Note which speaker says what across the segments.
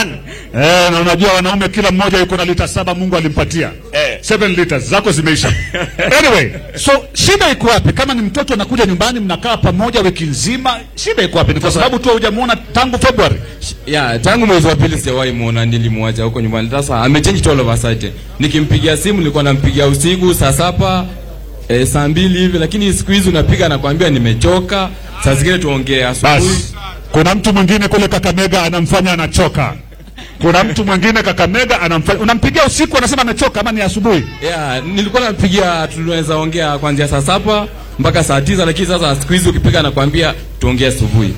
Speaker 1: man.
Speaker 2: Eh, na unajua wanaume kila mmoja yuko na lita saba Mungu alimpatia.
Speaker 1: Eh.
Speaker 2: Seven liters zako zimeisha. anyway, so shida iko wapi? Kama ni mtoto anakuja nyumbani mnakaa pamoja wiki nzima, shida iko wapi? Ni kwa sababu tu hujamuona tangu February.
Speaker 3: ya tangu mwezi wa pili sijawahi muona, nilimwacha huko nyumbani. Sasa amechange it all of a sudden. Nikimpigia simu nilikuwa nampigia usiku saa saba e, saa mbili hivi, lakini siku hizi unapiga nakwambia nimechoka. Saa zingine tuongee asubuhi.
Speaker 2: Basi kuna mtu mwingine kule Kakamega anamfanya anachoka. Kuna mtu mwingine Kakamega anamfanya unampigia usiku anasema amechoka ama ni asubuhi?
Speaker 3: ya nilikuwa nampigia, tunaweza ongea kuanzia saa saba mpaka saa tisa, lakini sasa siku hizi ukipiga nakwambia tuongee asubuhi.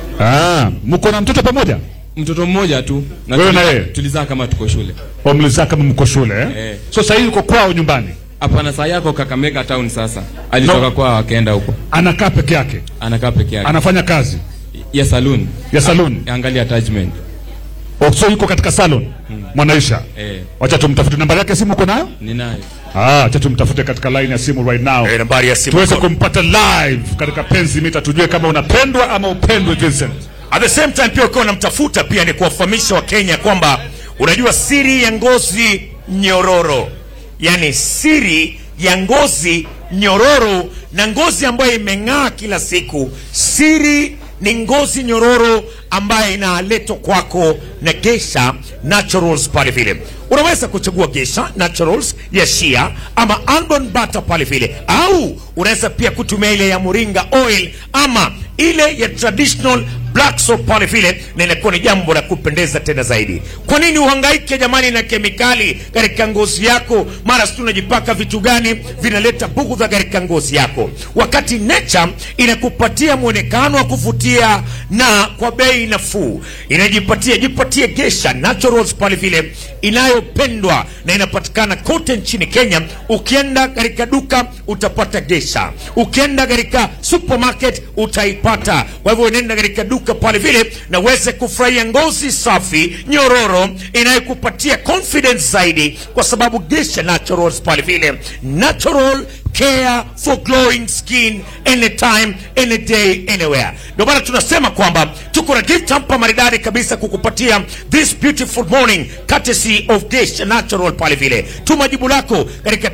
Speaker 2: Ah, mko na mtoto pamoja?
Speaker 3: Mtoto mmoja tu na
Speaker 2: Wewe na
Speaker 3: tuliza-
Speaker 2: yeye?
Speaker 3: tulizaa kama tuko shule.
Speaker 2: Omlizaa kama mko shule eh?
Speaker 3: Eh.
Speaker 2: So sasa hivi uko kwao nyumbani.
Speaker 3: Hapana, saa yako Kakamega town. Sasa alitoka
Speaker 2: No.
Speaker 3: kwao akaenda huko,
Speaker 2: Anakaa peke yake.
Speaker 3: anakaa peke yake
Speaker 2: Anafanya kazi
Speaker 3: ya saloon
Speaker 2: ya salon.
Speaker 3: angalia attachment
Speaker 2: Oh, so yuko katika salon. Mwanaisha.
Speaker 3: eh,
Speaker 2: Wacha tumtafute nambari yake ya simu uko nayo?
Speaker 3: ninayo
Speaker 2: Ah, acha tumtafute katika line ya simu right now.
Speaker 1: Eh, nambari ya simu.
Speaker 2: Tuweze kumpata live katika penzi mita tujue kama unapendwa ama upendwe Vincent.
Speaker 1: At the same time pia ukiwa unamtafuta pia ni kuwafahamisha Wakenya kwamba unajua siri ya ngozi nyororo, yaani siri ya ngozi nyororo na ngozi ambayo imeng'aa kila siku. Siri ni ngozi nyororo ambayo inaletwa kwako na Geisha Naturals pale vile. Unaweza kuchagua Geisha Naturals ya shea ama almond butter pale vile, au unaweza pia kutumia ile ya moringa oil ama ile ya traditional black soap pale vile, na inakuwa ni jambo la kupendeza tena zaidi. Kwa nini uhangaike jamani na kemikali katika ngozi yako? Mara si unajipaka vitu gani vinaleta bugudha katika ngozi yako, wakati nature inakupatia mwonekano wa kuvutia na kwa bei nafuu. Inajipatia jipatie Geisha Naturals pale vile, inayopendwa na inapatikana kote nchini Kenya. Ukienda katika duka utapata Geisha, ukienda katika supermarket utaipata. Kwa hivyo unaenda katika duka pale vile na uweze kufurahia ngozi safi nyororo inayokupatia confidence zaidi, kwa sababu Geisha Naturals pale vile natural care for glowing skin anytime any day anywhere. Ndio maana tunasema kwamba tuko na gift hapa maridadi kabisa kukupatia this beautiful morning courtesy of Geisha Natural pale vile. Tuma jibu lako katika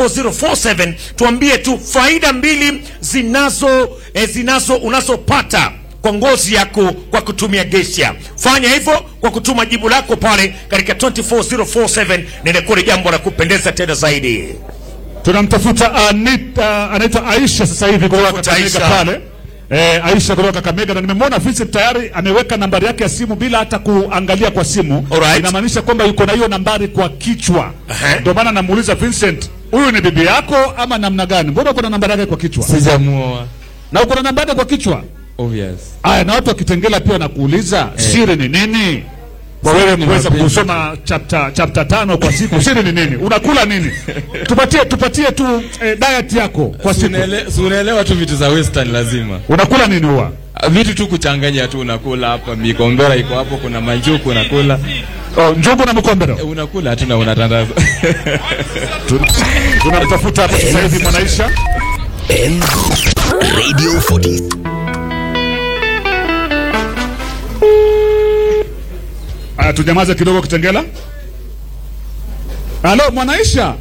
Speaker 1: 24047 tuambie tu faida mbili zinazo eh, zinazo unazopata kwa ngozi yako kwa kutumia Geisha. Fanya hivyo kwa kutuma jibu lako pale katika 24047 na inakuwa ni jambo la kupendeza tena zaidi.
Speaker 2: Tunamtafuta Anita, anaitwa Aisha sasa hivi kutoka
Speaker 1: Tafuta
Speaker 2: Kakamega
Speaker 1: Aisha.
Speaker 2: pale. Eh, Aisha kutoka Kakamega na nimemwona Vincent tayari ameweka nambari yake ya simu bila hata kuangalia kwa simu.
Speaker 1: Alright.
Speaker 2: Inamaanisha kwamba yuko na hiyo nambari kwa kichwa.
Speaker 1: Ehe.
Speaker 2: Ndio maana namuuliza Vincent, huyu ni bibi yako ama namna gani? Mbona uko na nambari yake kwa kichwa?
Speaker 3: sijamuoa
Speaker 2: Na uko na nambari yake kwa kichwa?
Speaker 3: obvious
Speaker 2: Aya, na watu wakitengela pia wanakuuliza siri ni nini? Kwa
Speaker 3: Siri
Speaker 2: wewe
Speaker 3: ni
Speaker 2: kuweza
Speaker 3: mapenzi.
Speaker 2: kusoma chapter chapter tano kwa siku, siri ni nini? Unakula nini? Tupatie tupatie tu eh, diet yako kwa
Speaker 3: Si
Speaker 2: siku.
Speaker 3: unaele- si unaelewa tu vitu za western lazima
Speaker 2: Unakula nini huwa?
Speaker 3: Ah, vitu tu kuchanganya tu unakula hapa mikombera iko hapo kuna manjuku unakula
Speaker 2: Oh, njugu na mkombero.
Speaker 3: Eh, unakula tu na unatandaza
Speaker 2: Tunamtafuta hapa sasa hivi Mwanaisha.
Speaker 4: M Radio 40
Speaker 2: Aya, tunyamaze kidogo Kitengela. Halo Mwanaisha.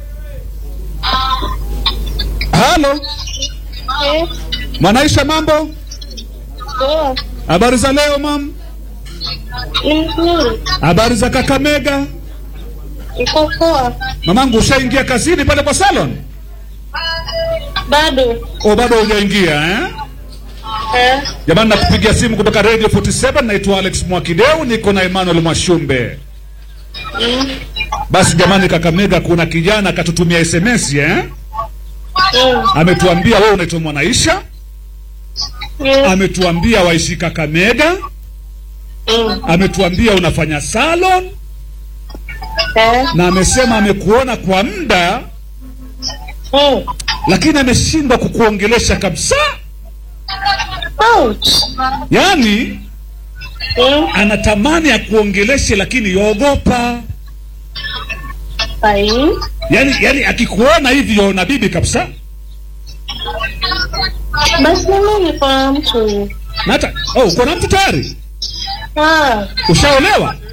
Speaker 2: Halo
Speaker 5: Eh,
Speaker 2: Mwanaisha, mambo?
Speaker 5: poa.
Speaker 2: Habari za leo mam?
Speaker 5: Ni mzuri.
Speaker 2: Habari za Kakamega?
Speaker 5: Iko poa.
Speaker 2: Mamangu, ushaingia kazini pale kwa salon?
Speaker 5: Bado.
Speaker 2: O, bado hujaingia eh?
Speaker 5: Eh,
Speaker 2: Jamani, nakupigia simu kutoka Radio 47. Naitwa Alex Mwakideu, niko na Emmanuel Mwashumbe. Basi jamani, Kakamega kuna kijana akatutumia SMS eh?
Speaker 5: mm,
Speaker 2: Ametuambia wewe unaitwa Mwanaisha,
Speaker 5: mm,
Speaker 2: ametuambia waishi Kakamega,
Speaker 5: mm.
Speaker 2: ametuambia unafanya salon
Speaker 5: Eh,
Speaker 2: na amesema amekuona kwa muda,
Speaker 5: mm.
Speaker 2: lakini ameshindwa kukuongelesha kabisa.
Speaker 5: Ouch.
Speaker 2: Yaani
Speaker 5: Mm,
Speaker 2: anatamani akuongeleshe, lakini yogopa.
Speaker 5: ai.
Speaker 2: Yaani, yaani akikuona hivi yaona bibi kabisa.
Speaker 5: Basi mimi niko na mtu.
Speaker 2: Na hata oh, uko na mtu tayari?
Speaker 5: Ah,
Speaker 2: Ushaolewa?